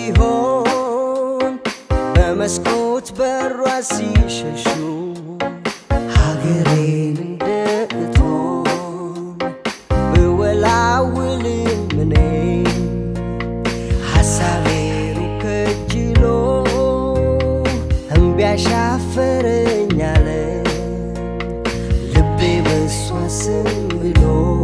ቢሆን በመስኮት በሯ ሲሸሹ ሀገሬን እንደእቶን ብወላውልም እኔ ሐሳቤን ከጅሎ እምቢ አሻፈረኝ አለ ልቤ በሷ ስም ብሎ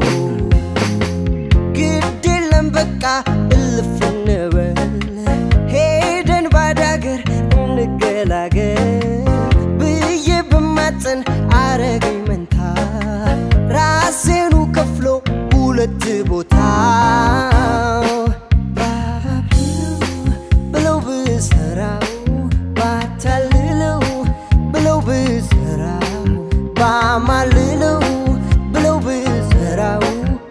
ግድ የለም በቃ እልፍ እንበል ሄደን ባዳገር እንገላገል ብዬ ብማፀን አረገኝ መንታ ራሴኑ ከፍሎ ሁለት ቦታ ብለው ብሰራው ባታልለው ብለው ብሰራው ባማልለው ብለው ብሰራው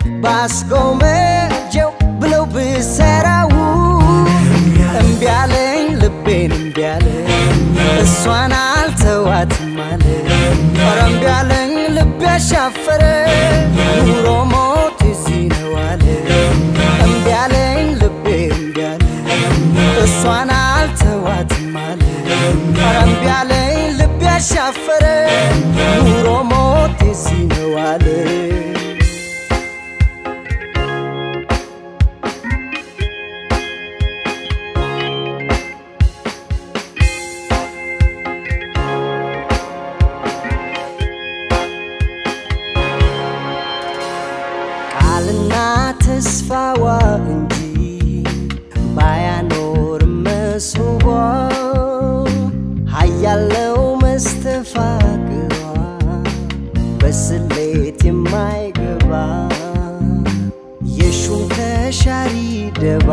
ባስጎመጀው ብለው ብሰራው እምቢ አለኝ ልቤን እምቢ አለኝ እሷን አልተዋትም አለ ኧረ እምቢ አለኝ ልቤ አሻፈረ ኑሮ ሞት እዚህ ነው አለ እምቢ አለኝ ልቤ እምቢ አለኝ እሷን አልተዋትም አለ ኧረ እምቢ አለኝ ልቤ አሻፈረ ኑሮ ሞት እዚህ ነው አለ ቃልና ተስፋዋ እንጂ ባያኖር መስቧ ሀያለው መስተፋቅሯ በስሌት የማይገባ የሹም ተሻሪ ደባ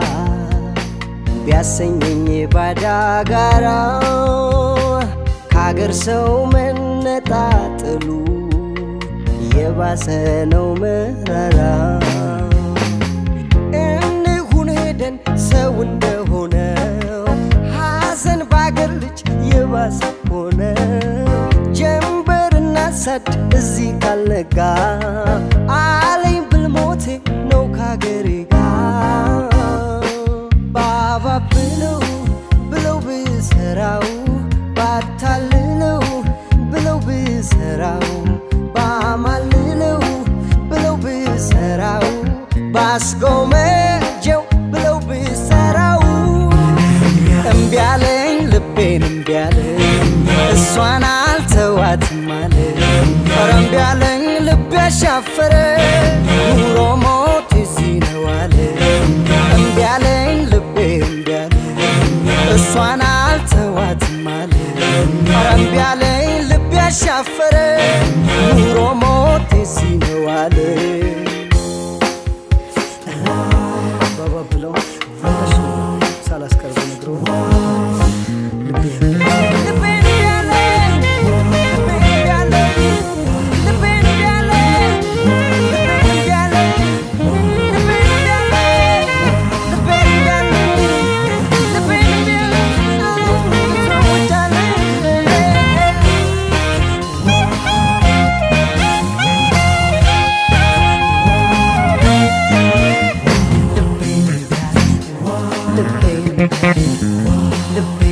ቢያሰኘኝ ባዳ ጋራ ከአገር ሰው መነጣጥሉ የባሰ ነው መራራ እንሁን ሄደን ሰው እንደሆነው ሐዘን ባገር ልጅ የባሰ ሆነ ጀንበርና ሳድ እዚህ ካልነጋ አለኝ ብልሞቴ ነው ካገሬ ጋር ባባ ብለው ብለው ብሰራው ባታልለው ብለው ብሰራው ባማልለው ብለው ብሰራው ባስጎመጀው ብለው ብሰራው እምቢ አለኝ ልቤን እምቢ አለኝ እሷን አልተዋትም አለ ኧረ እምቢ አለኝ ልቤ አሻፈረ ኑሮ ሞት እዚህ ነው አለ እምቢ አለኝ ልቤ እምቢ አለኝ እሷን አልተዋትም አለ ኧረ እምቢ አለኝ ልቤ አሻፈረ ኑሮ ሞት እዚህ ነው አለ ባባ ብለው እነሱ ሳላስቀርብ ነግሮ ልቤ